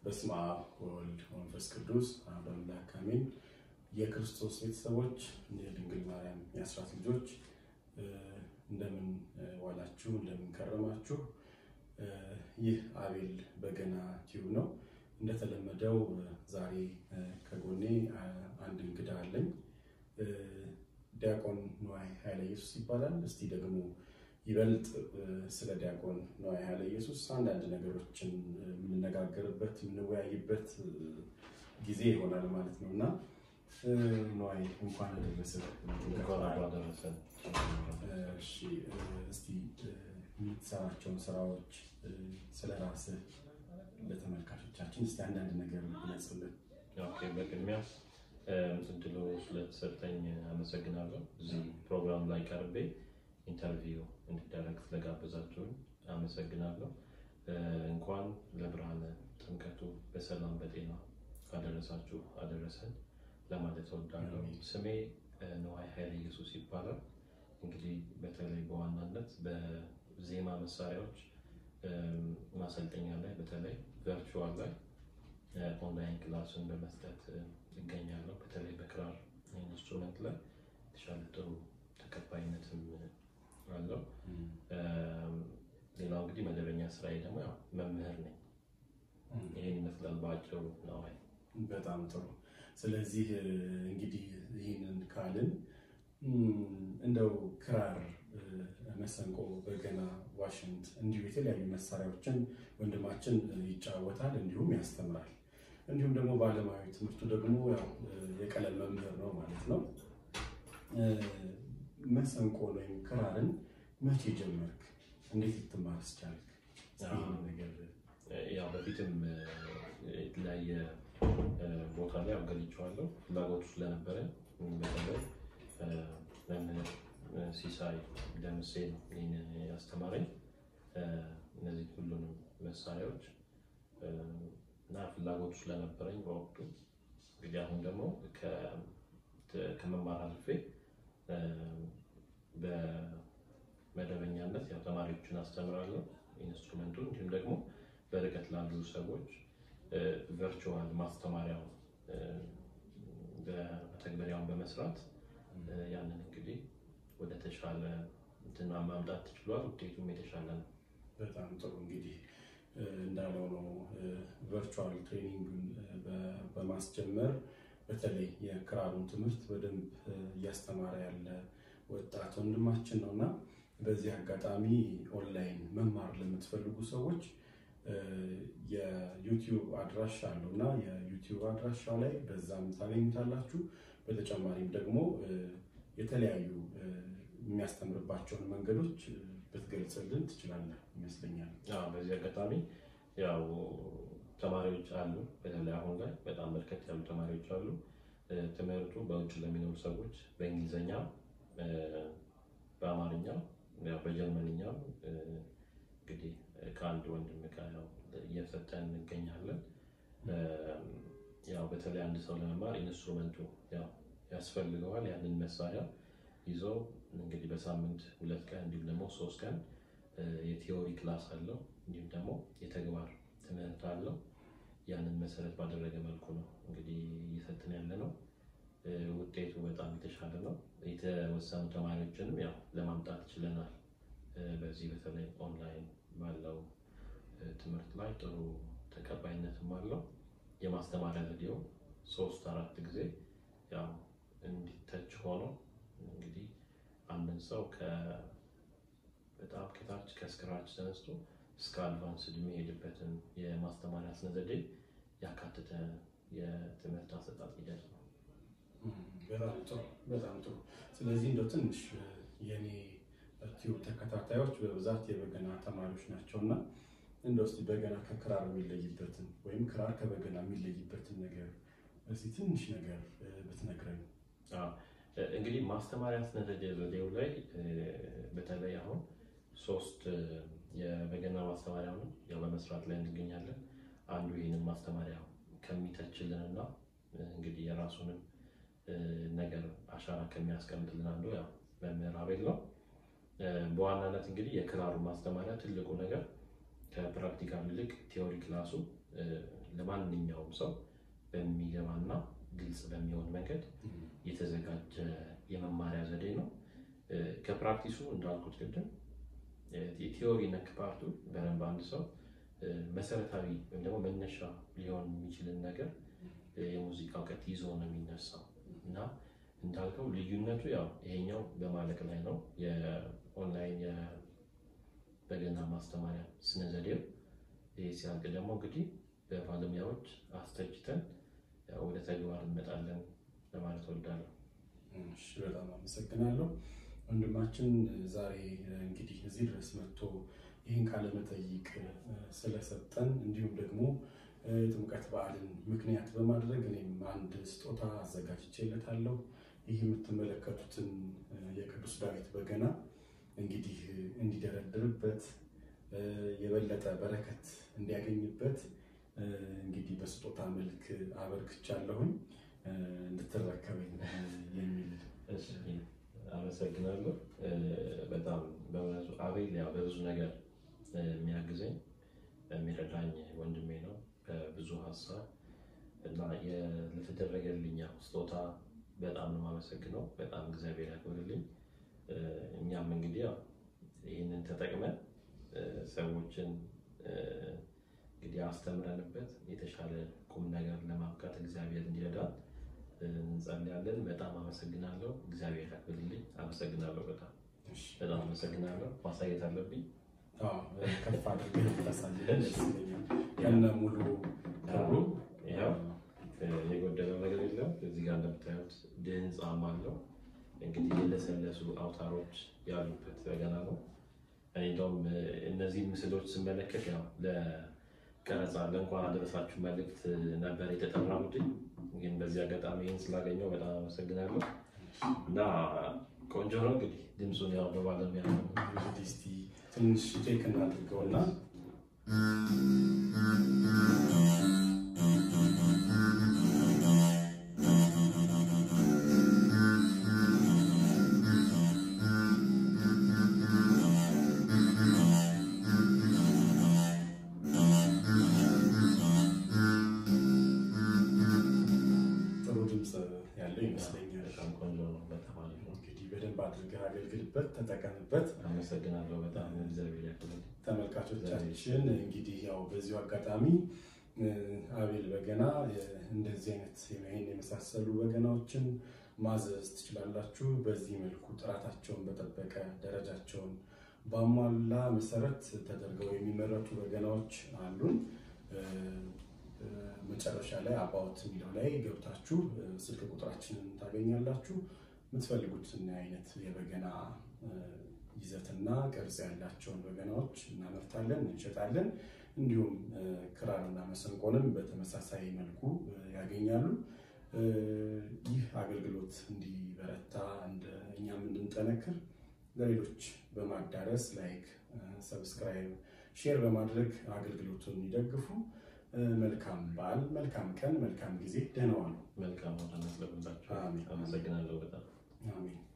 በስመ አብ ወወልድ ወመንፈስ ቅዱስ አሐዱ አምላክ አሜን። የክርስቶስ ቤተሰቦች የድንግል ማርያም የአስራት ልጆች እንደምን ዋላችሁ? እንደምን ከረማችሁ? ይህ አቤል በገና ቲዩብ ነው። እንደተለመደው ዛሬ ከጎኔ አንድ እንግዳ አለኝ። ዲያቆን ንዋይ ኃይለ ኢየሱስ ይባላል። እስቲ ደግሞ ይበልጥ ስለ ዲያቆን ንዋይ ኃይለ ኢየሱስ አንዳንድ ነገሮችን የምንነጋገርበት የምንወያይበት ጊዜ ይሆናል ማለት ነው እና ንዋይ እንኳን አደረሰ። እሺ፣ እስቲ የምትሰራቸውን ስራዎች ስለ ራስህ ለተመልካቾቻችን እስቲ አንዳንድ ነገር ግለጽልን። ኦኬ፣ በቅድሚያ እድሉ ስለተሰጠኝ አመሰግናለሁ። እዚህ ፕሮግራም ላይ ቀርቤ ኢንተርቪው እንዲደረግ ስለጋበዛችሁን አመሰግናለሁ። እንኳን ለብርሃነ ጥምቀቱ በሰላም በጤና አደረሳችሁ አደረሰን ለማለት እወዳለሁ። ስሜ ንዋይ ኃይለ ኢየሱስ ይባላል። እንግዲህ በተለይ በዋናነት በዜማ መሳሪያዎች ማሰልጠኛ ላይ በተለይ ቨርቹዋል ላይ ኦንላይን ክላሱን በመስጠት ይገኛለሁ። በተለይ በክራር ኢንስትሩመንት ላይ የተሻለ ጥሩ ተቀባይነትም አለው። ሌላው እንግዲህ መደበኛ ስራዬ ደግሞ ያው መምህር ነኝ። ይህን ይመስላል በአጭሩ ነዋይ። በጣም ጥሩ። ስለዚህ እንግዲህ ይህንን ካልን እንደው ክራር፣ መሰንቆ፣ በገና፣ ዋሽንት እንዲሁ የተለያዩ መሳሪያዎችን ወንድማችን ይጫወታል እንዲሁም ያስተምራል። እንዲሁም ደግሞ በዓለማዊ ትምህርቱ ደግሞ ያው የቀለም መምህር ነው ማለት ነው። መሰንቆ ወይም ክራርን መቼ ጀመርክ? እንዴት ልትማርስ ቻልክ? ነገር ያው በፊትም የተለያየ ቦታ ላይ አገልግያለሁ። ፍላጎቱ ስለነበረ በተለይ መምህር ሲሳይ ደምሴ ነው ይህን ያስተማረኝ እነዚህ ሁሉንም መሳሪያዎች እና ፍላጎቱ ስለነበረኝ በወቅቱ እንግዲህ አሁን ደግሞ ከመማር አልፌ በመደበኛነት ያው ተማሪዎችን አስተምራለሁ ኢንስትሩመንቱን እንዲሁም ደግሞ በርቀት ላሉ ሰዎች ቨርቹዋል ማስተማሪያው በመተግበሪያውን በመስራት ያንን እንግዲህ ወደ ተሻለ እንትና ማምጣት ተችሏል። ውጤቱም የተሻለ ነው። በጣም ጥሩ እንግዲህ እንዳለው ነው ቨርቹዋል ትሬኒንግን በማስጀመር በተለይ የክራሩን ትምህርት በደንብ እያስተማረ ያለ ወጣት ወንድማችን ነው እና በዚህ አጋጣሚ ኦንላይን መማር ለምትፈልጉ ሰዎች የዩቲዩብ አድራሻ አለው እና የዩቲዩብ አድራሻው ላይ በዛም ታገኙታላችሁ። በተጨማሪም ደግሞ የተለያዩ የሚያስተምርባቸውን መንገዶች ብትገልጽልን ትችላለህ ይመስለኛል። በዚህ አጋጣሚ ያው ተማሪዎች አሉ። በተለይ አሁን ላይ በጣም በርከት ያሉ ተማሪዎች አሉ። ትምህርቱ በውጭ ለሚኖሩ ሰዎች በእንግሊዝኛ፣ በአማርኛ፣ በጀርመንኛ እንግዲህ ከአንድ ወንድም ጋር ያው እየሰጠን እንገኛለን። ያው በተለይ አንድ ሰው ለመማር ኢንስትሩመንቱ ያው ያስፈልገዋል። ያንን መሳሪያ ይዞ እንግዲህ በሳምንት ሁለት ቀን እንዲሁም ደግሞ ሶስት ቀን የቲዮሪ ክላስ አለው እንዲሁም ደግሞ የተግባር ትምህርት አለው። ያንን መሰረት ባደረገ መልኩ ነው እንግዲህ እየሰጥን ያለ ነው። ውጤቱ በጣም የተሻለ ነው። የተወሰኑ ተማሪዎችንም ያው ለማምጣት ችለናል። በዚህ በተለይ ኦንላይን ባለው ትምህርት ላይ ጥሩ ተቀባይነትም አለው። የማስተማሪያ ቪዲዮ ሶስት አራት ጊዜ ያው እንዲተች ሆኖ እንግዲህ አንድን ሰው በጣም ከታች ከስክራች ተነስቶ እስከ አድቫንስድ የሚሄድበትን የማስተማሪያ ስነ ዘዴ ያካተተ የትምህርት አሰጣጥ ሂደት ነው። በጣም ጥሩ በጣም ጥሩ። ስለዚህ እንደው ትንሽ የኔ ቲዩብ ተከታታዮች በብዛት የበገና ተማሪዎች ናቸው እና እንደው እስኪ በገና ከክራር የሚለይበትን ወይም ክራር ከበገና የሚለይበትን ነገር እስኪ ትንሽ ነገር ብትነግረኝ። እንግዲህ ማስተማሪያ ስነ ዘዴው ላይ በተለይ አሁን ሶስት የበገና ማስተማሪያውን ያው በመስራት ላይ እንገኛለን። አንዱ ይህንን ማስተማሪያ ከሚተችልን እና እንግዲህ የራሱንም ነገር አሻራ ከሚያስቀምጥልን አንዱ ያው መምህር አቤል ነው። በዋናነት እንግዲህ የክራሩ ማስተማሪያ ትልቁ ነገር ከፕራክቲካል ይልቅ ቲዎሪ ክላሱ ለማንኛውም ሰው በሚገባና ግልጽ በሚሆን መንገድ የተዘጋጀ የመማሪያ ዘዴ ነው። ከፕራክቲሱ እንዳልኩት ቅድም የቲዎሪ ነክ ፓርቱ በደንብ አንድ ሰው መሰረታዊ ወይም ደግሞ መነሻ ሊሆን የሚችልን ነገር የሙዚቃ እውቀት ይዞ ነው የሚነሳው እና እንዳልከው ልዩነቱ ያው ይሄኛው በማለቅ ላይ ነው። የኦንላይን የበገና ማስተማሪያ ስነ ዘዴው ይህ ሲያልቅ ደግሞ እንግዲህ በባለሙያዎች አስተችተን ወደ ተግባር እንመጣለን ለማለት ወዳለሁ። እሺ፣ በጣም አመሰግናለሁ ወንድማችን። ዛሬ እንግዲህ እዚህ ድረስ መጥቶ ይህን ቃለ መጠይቅ ስለሰጠን እንዲሁም ደግሞ የጥምቀት በዓልን ምክንያት በማድረግ እኔም አንድ ስጦታ አዘጋጅቼለታለሁ። ይህ የምትመለከቱትን የቅዱስ ዳዊት በገና እንግዲህ እንዲደረድርበት የበለጠ በረከት እንዲያገኝበት እንግዲህ በስጦታ መልክ አበርክቻለሁኝ እንድትረከበኝ የሚል አመሰግናለሁ። በጣም በእውነቱ አቤል ያው በብዙ ነገር የሚያግዘኝ የሚረዳኝ ወንድሜ ነው በብዙ ሀሳብ እና ለተደረገልኝ ስጦታ በጣም ነው የማመሰግነው። በጣም እግዚአብሔር ያክብርልኝ። እኛም እንግዲህ ያው ይህንን ተጠቅመን ሰዎችን እንግዲህ አስተምረንበት የተሻለ ቁም ነገር ለማብቃት እግዚአብሔር እንዲረዳን እንጸልያለን። በጣም አመሰግናለሁ። እግዚአብሔር ያክብርልኝ። አመሰግናለሁ። በጣም በጣም አመሰግናለሁ። ማሳየት አለብኝ። ከፍ አድርገህ ታሳየን ደስ ይለኛል። ከነ ሙሉ ክብሩ ያው የጎደለው ነገር የለም። እዚህ ጋር እንደምታዩት ድህንጻም አለው። እንግዲህ የለሰለሱ አውታሮች ያሉበት በገና ነው። እኔ እንደውም እነዚህ ምስሎች ስመለከት ያው ለቀረጻ ለእንኳን አደረሳችሁ መልእክት ነበር የተጠራሁት። ግን በዚህ አጋጣሚ ይህን ስላገኘው በጣም አመሰግናለሁ እና ቆንጆ ነው። እንግዲህ ድምፁን ያው በባለሙያ ነው እንግዲህ እስቲ ትንሽ ቼክ እናድርገውና ጥሩ ድምፅ ያለው ይመስለኛል። በጣም ቆንጆ ነው። በጣም አሪፍ ነው። እንግዲህ በደንብ አድርገህ አገልግልበት፣ ተጠቀምበት። አመሰግናለሁ። በጣም እግዚአብሔር ያክብርልኝ። ተመልካቾቻችን እንግዲህ ያው በዚሁ አጋጣሚ አቤል በገና እንደዚህ አይነት ይህን የመሳሰሉ በገናዎችን ማዘዝ ትችላላችሁ። በዚህ መልኩ ጥራታቸውን በጠበቀ ደረጃቸውን ባሟላ መሰረት ተደርገው የሚመረቱ በገናዎች አሉን። መጨረሻ ላይ አባውት የሚለው ላይ ገብታችሁ ስልክ ቁጥራችንን ታገኛላችሁ። የምትፈልጉትን አይነት የበገና ይዘትና ቅርጽ ያላቸውን በገናዎች እናመርታለን፣ እንሸጣለን። እንዲሁም ክራርና መሰንቆንም በተመሳሳይ መልኩ ያገኛሉ። ይህ አገልግሎት እንዲበረታ እኛም እንድንጠነክር ለሌሎች በማዳረስ ላይክ፣ ሰብስክራይብ፣ ሼር በማድረግ አገልግሎቱን ይደግፉ። መልካም በዓል፣ መልካም ቀን፣ መልካም ጊዜ። ደህና ዋሉ። መልካም ሆነ። ስለሁላችሁ አሜን። አመሰግናለሁ በጣም አሜን።